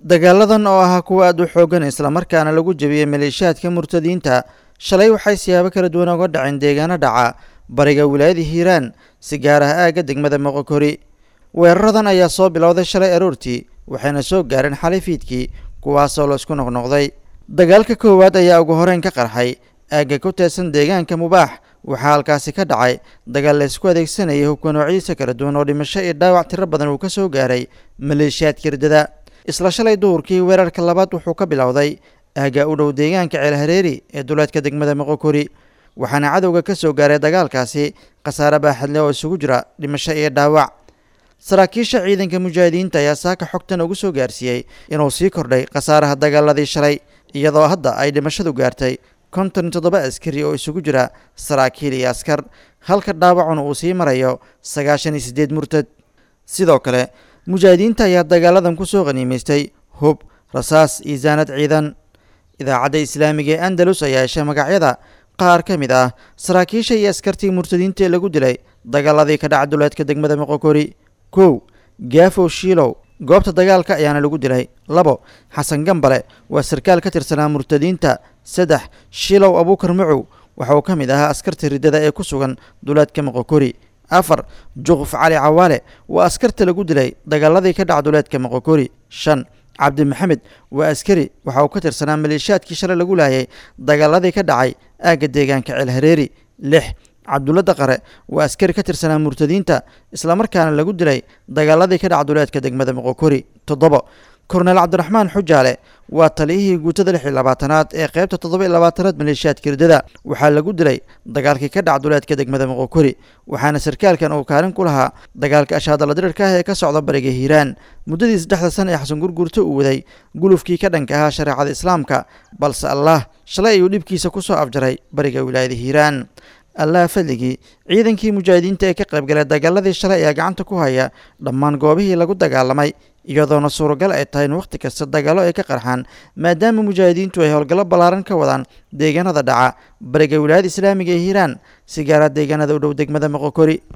dagaaladan oo ahaa kuwa aad u xoogan islamarkaana lagu jebiyey maleeshiyaadka murtadiinta shalay waxay siyaabo kala duwan oga dhaceen deegaano dhaca bariga wilaayada hiiraan si gaar ah aagga degmada moqokori weeraradan ayaa soo bilowday shalay aroortii waxayna soo gaareen xalay fiidkii kuwaasoo laisku noqnoqday dagaalka koowaad ayaa ugu horeyn ka qarxay aagga ku teedsan deegaanka mubaax waxaa halkaasi ka dhacay dagaal la isku adeegsanayay hubka noocyadiisa kala duwan oo dhimasho iyo dhaawac tiro badan uu ka soo gaaray maleeshiyaadka hirdada isla shalay duhurkii weerarka labaad wuxuu ka bilowday aagga u dhow deegaanka ceelhareeri ee duleedka degmada moqokori waxaana cadowga ka soo gaaray dagaalkaasi khasaare baaxadle oo isugu jira dhimasho iyo dhaawac saraakiisha ciidanka mujaahidiinta ayaa saaka xogtan ugu soo gaarsiiyey inuu sii kordhay khasaaraha dagaaladii shalay iyadoo hadda ay dhimashadu gaartay konton toddoba askari oo isugu jira saraakiil iyo askar halka dhaawacuna uu sii marayo sagaashan iyo siddeed murtad sidoo kale mujaahidiinta ayaa dagaaladan ku soo qaniimaystay hub rasaas iyo saanad ciidan idaacadda islaamiga ee andalus ayaa heshay magacyada qaar ka mid ah saraakiisha iyo askartii murtadiinta ee lagu dilay dagaaladii ka dhaca duleedka degmada moqokori kow gaafow shiilow goobta dagaalka ayaana lagu dilay labo xasan gambale waa sarkaal ka tirsanaa murtadiinta saddex shiilow abuukar macow waxa uu ka mid ahaa askarta riddada ee ku sugan duleedka moqokori afar juquf cali cawaale waa askarta lagu dilay dagaaladii ka dhaca duleedka moqokori shan cabdi maxamed waa askari waxa uu ka tirsanaa maleeshiyaadkii shalay lagu laayay dagaaladii ka dhacay aagga deegaanka ceelhareeri lix cabdulla daqare waa askari ka tirsanaa murtadiinta islamarkaana lagu dilay dagaaladii ka dhaca duleedka degmada moqokori toddobo korneel cabdiraxmaan xujaale waa taliyihii guutada lix iyo labaatanaad ee qeybta toddoba iyo labaatanaad maleeshiyaadka hirdada waxaa lagu dilay dagaalkii ka dhaca duleedka degmada moqokori waxaana sarkaalkan uu kaalin ku lahaa dagaalka ashaadala dirirka ah ee ka socda bariga hiiraan muddadii saddexda sana ee xasan gurgurto uu waday gulufkii ka dhanka ahaa shareecada islaamka balse allah shalay ayuu dhibkiisa ku soo afjaray bariga wilaayada hiiraan allaha fadligii ciidankii mujaahidiinta ee ka qaybgalay dagaaladii shalay ayaa gacanta ku haya dhammaan goobihii lagu dagaalamay iyadoona suuragal ay tahay in wakhti kasta dagaallo ay ka qarxaan maadaama mujaahidiintu ay howlgallo ballaaran ka wadaan deegaanada dhaca bariga wilaayada islaamiga ee hiiraan si gaara deegaanada u dhow degmada moqokori